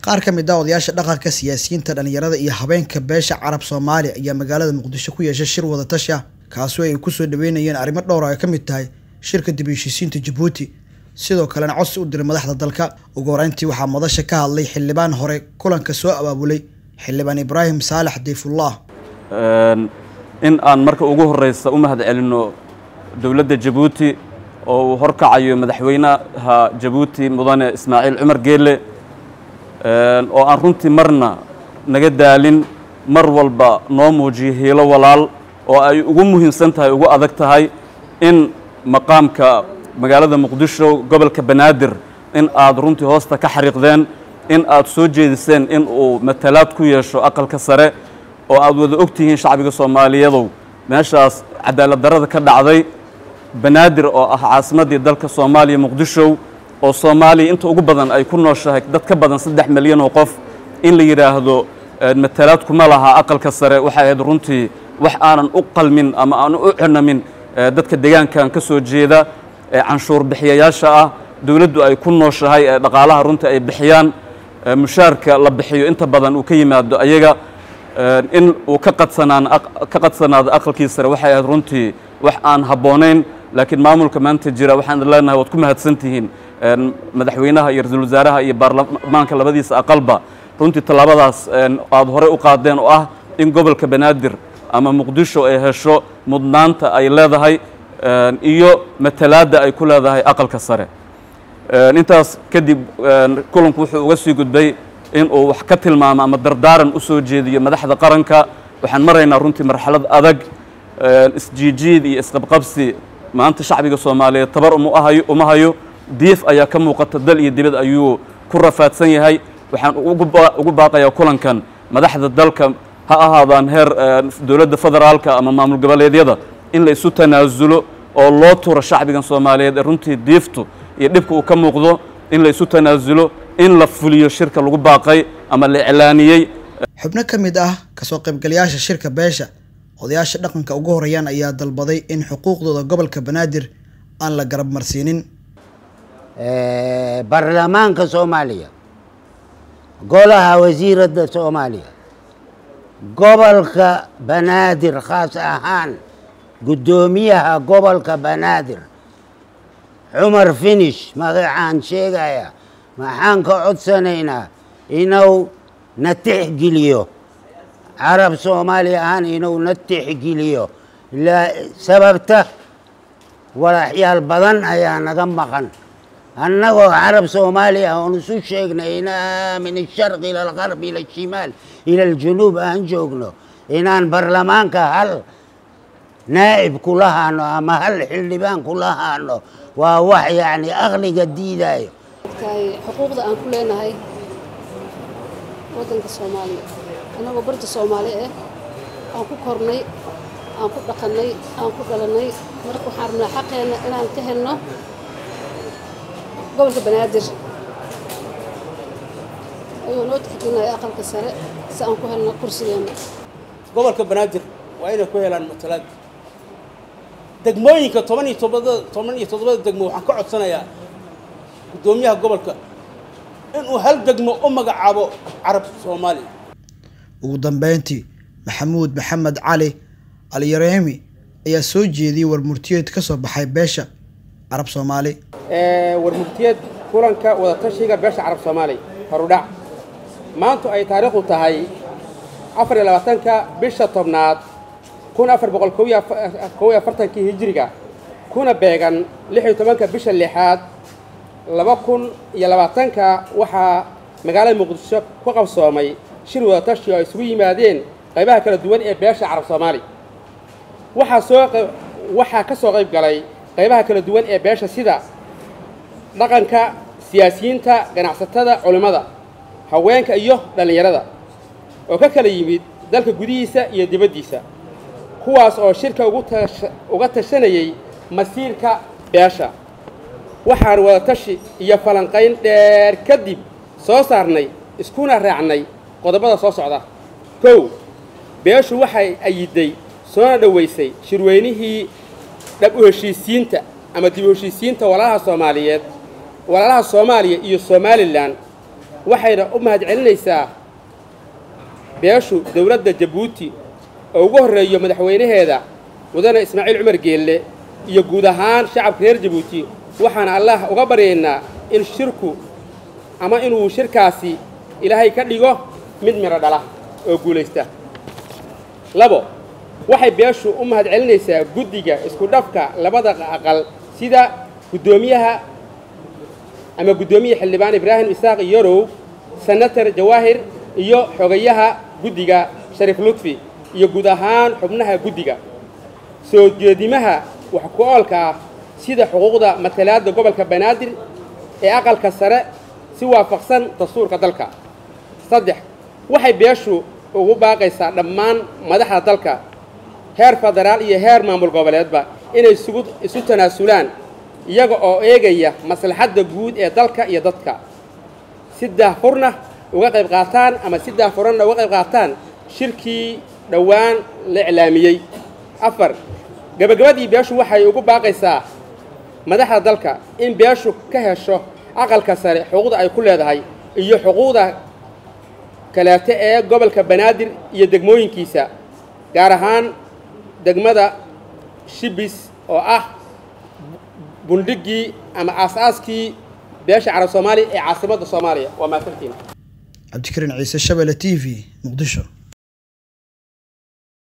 qaar ka mid ah odayaasha dhaqanka siyaasiyiinta dhalinyarada iyo habeenka beesha carab soomaali ayaa magaalada muqdisho ku yeeshay shir wadatashi ah kaasoo ay kusoo dhaweynayeen arrimo dhowr ay ka mid tahay shirka dib heshiisiinta jabuuti sidoo kalena codsi u diray madaxda dalka ugu horeyntii waxaa madasha ka hadlay xildhibaan hore kulanka soo abaabulay xildhibaan ibraahim saalax dayfullah in aan marka ugu horeysa u mahad celinno dowladda jabuuti oo uu horkacayo madaxweynaha jabuuti mudane ismaaciil cumar geelle oo aan runtii marna naga daalin mar walba noo muujiyo hiilo walaal oo ay ugu muhiimsan tahay ugu adag tahay in maqaamka magaalada muqdisho gobolka banaadir in aad runtii hoosta ka xariiqdeen in aad soo jeediseen in uu matalaad ku yeesho aqalka sare oo aad wada og tihiin shacbiga soomaaliyadow meeshaas cadaalad darrada ka dhacday banaadir oo ah caasimaddii dalka soomaaliya muqdisho oo soomaaliya inta ugu badan ay ku nooshahay dad ka badan saddex milyan oo qof in la yidhaahdo matalaad kuma laha aqalka sare waxay ahayd runtii wax aanan u qalmin ama aanan u cunamin dadka deegaankan ka soo jeeda canshuur bixiyayaasha ah dowladdu ay ku nooshahay ee dhaqaalaha runtii ay bixiyaan mushaarka la bixiyo inta badan uu ka yimaado ayaga in uu ka qadsanaan ka qadsanaado aqalkii sare waxay ahayd runtii wax aan habboonayn laakiin maamulka maanta jira waxaan leenahay waad ku mahadsan tihiin madaxweynaha iyo ra-iisul wasaaraha iyo baarlamaanka labadiisa aqalba runtii tallaabadaas aad hore u qaadeen oo ah in gobolka banaadir ama muqdisho ay hesho mudnaanta ay leedahay iyo matalaadda ay ku leedahay aqalka sare intaas kadib kulanku wuxuu uga sii gudbay in uu wax ka tilmaamo ama dardaaran u soo jeediyo madaxda qaranka waxaan maraynaa runtii marxalad adag isjiijiid iyo isqabqabsi maanta shacbiga soomaaliyeed tabar uma hayo diif ayaa ka muuqata dal iyo dibad ayuu ku rafaadsan yahay waxaan ugu baaqayaa kulankan madaxda dalka ha ahaadaan heer dowladda federaalka ama maamul goboleedyada in la isu tanaasulo oo loo turo shacbigan soomaaliyeed ee runtii diiftu iyo dhibka uu ka muuqdo in la isu tanaasulo in la fuliyo shirka lagu baaqay ama la iclaaniyey xubno ka mid ah kasoo qaybgalayaasha shirka beesha odayaasha dhaqanka ugu horeeyaan ayaa dalbaday in xuquuqdooda gobolka banaadir aan la garab marsiinin baarlamaanka soomaaliya golaha wasiiradda soomaaliya gobolka banaadir khaas ahaan guddoomiyaha gobolka banaadir cumar finish magacaan sheegaya maxaan ka codsanaynaa inuu na tixgeliyo carab soomaali ahaan inuu na tixgeliyo sababta walaxyaal badan ayaa naga maqan annagoo carab soomaali ah oon isu sheegnay inaa min asharqi ila algarb ila ashimaal ila aljunuub aan joogno inaan baarlamaanka hal naa'ib kula haano ama hal xildhibaan kula haano waa wax yacni aqliga diidayo xuquuqda aan ku leenahay waddanka soomaaliya annagoo barta soomaali ah aan ku kornay aan ku dhaqannay aan ku dhalannay marka waxaan rabnaa xaqeenna inaan ka helno gobolka banaadir ayuu noo tixgelinaya aqalka sare si aan ku helno kursigeenna gobolka banaadir waa inay ku helaan matalaad degmooyinka toban iyo todobada toban iyo toddobada degmo waxaan ka codsanayaa guddoomiyaha gobolka inuu hal degmo u magacaabo carab soomaaliya ugu dambeyntii maxamuud maxamed cali alyareemi ayaa soo jeediyey warmurtiyeed ka soo baxay beesha carab soomaali warmurtiyeed kulanka wadatashiga beesha carab soomaali horudhac maantu ay taariikhdu tahay afar iyo labaatanka bisha tobnaad kun afar boqol kow iyo afartankii hijiriga kuna beegan lix iyo tobanka bisha lixaad laba kun iyo labaatanka waxaa magaalada muqdisho ku qabsoomay shir wadatashi oo ay isugu yimaadeen qaybaha kala duwan ee beesha carab soomaali waxaa soo waxaa ka soo qayb galay qaybaha kala duwan ee beesha sida dhaqanka siyaasiyiinta ganacsatada culimmada haweenka iyo dhallinyarada oo ka kala yimid dalka gudihiisa iyo dibaddiisa kuwaas oo shirka uga tashanayay masiirka beesha waxaan wadatashi iyo falanqayn dheer kadib soo saarnay iskuna raacnay qodobada soo socda kow beeshu waxay ayiday soona dhowaysay shirweynihii dhab u heshiisiinta ama dib u heshiisiinta walaalaha soomaaliyeed walaalaha soomaaliya iyo somalilan waxayna u mahadcelinaysaa beeshu dowladda jabuuti oo ugu horreeyo madaxweynaheeda mudane ismaaciil cumar geelle iyo guud ahaan shacabka reer jabuuti waxaana allah uga baryaynaa in shirku ama inuu shirkaasi ilaahay ka dhigo mid midho dhala oo guulaysta labo waxay beeshu u mahadcelinaysaa guddiga isku dhafka labada aqal sida guddoomiyaha ama guddoomiye xildhibaan ibraahim isaaq yarow senator jawaahir iyo xogayaha guddiga shariif lutfi iyo guud ahaan xubnaha guddiga soo jeedimaha wax ku oolka ah sida xuquuqda matalaadda gobolka banaadir ee aqalka sare si waafaqsan dastuurka dalka saddex waxay beeshu ugu baaqaysaa dhammaan madaxda dalka heer federaal iyo heer maamul goboleedba inay isugu isu tanaasulaan iyaga oo eegaya maslaxadda guud ee dalka iyo dadka si daahfurna uga qayb qaataan ama si daahfuranna uga qayb qaataan shirkii dhowaan la iclaamiyey afar gabagabadii beeshu waxay ugu baaqaysaa madaxda dalka in beeshu ka hesho aqalka sare xuquuqda ay ku leedahay iyo xuquuqda kaleete ee gobolka banaadir iyo degmooyinkiisa gaar ahaan degmada shibis oo ah bundhiggii ama aas-aaskii beesha carab soomaaliya ee caasimadda soomaaliya waa mahadsantiin cabdikariin ciise shabele t v muqdisho